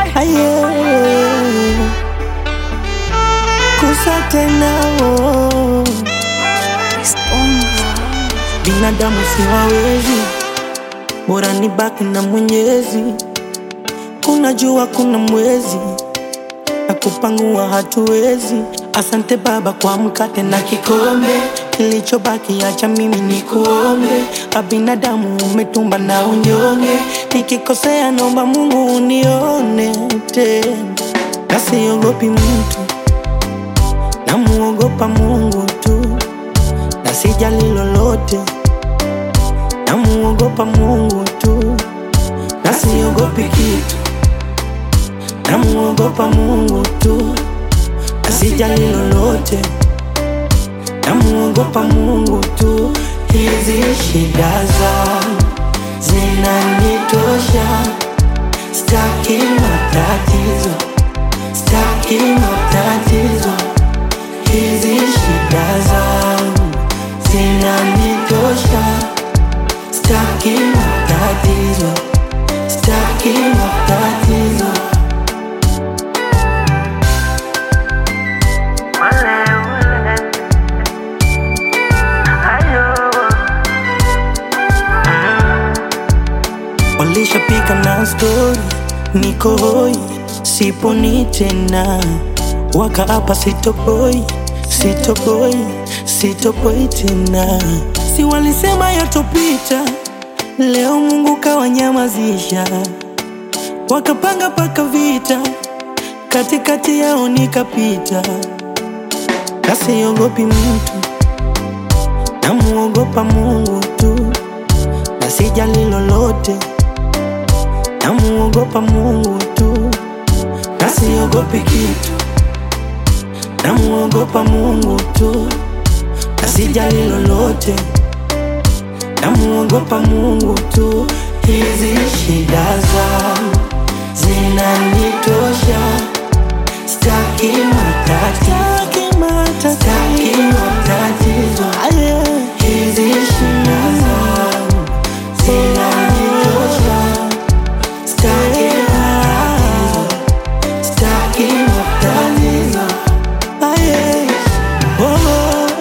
aye kusa tena oh. binadamu siwawezi bora ni baki na mwenyezi kuna jua kuna mwezi na kupangua hatuwezi asante baba kwa mkate na kikombe kilichobaki acha mimi ni kuombe abinadamu umetumba na unyonge nikikosea naomba mungu unione tena nasiogopi mtu namuogopa mungu tu na sijali lolote namuogopa mungu tu na siogopi kitu namuogopa mungu tu na sijali lolote namuogopa mungu tu hizi shida zangu zinanitosha staki matatizo staki matatizo hizi shida zangu zinanitosha staki matatizo staki matatizo walishapika na stori niko hoi siponi tena wakaapa sitopoi sitopoi sitopoi tena si walisema yatopita leo mungu kawanyamazisha wakapanga paka vita katikati yao nikapita kasiogopi mtu namuogopa mungu tu na sijali lolote namuogopa mungu tu na siogopi kitu namuogopa mungu tu na sijali lolote namuogopa mungu tu hizi shida zangu zinanitosha staki matatizo staki matatizo hizi shida zangu zinanitosha staki matatizo staki matatizo aye oh.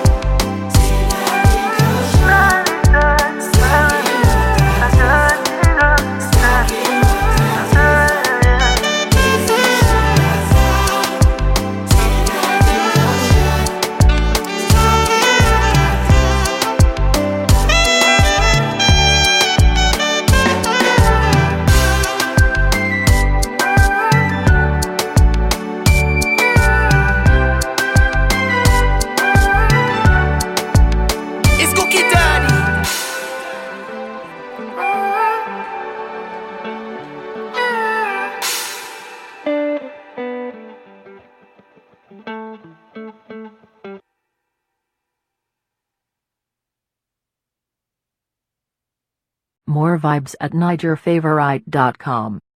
It's Cookie Daddy. More vibes at NigerFavorite.com.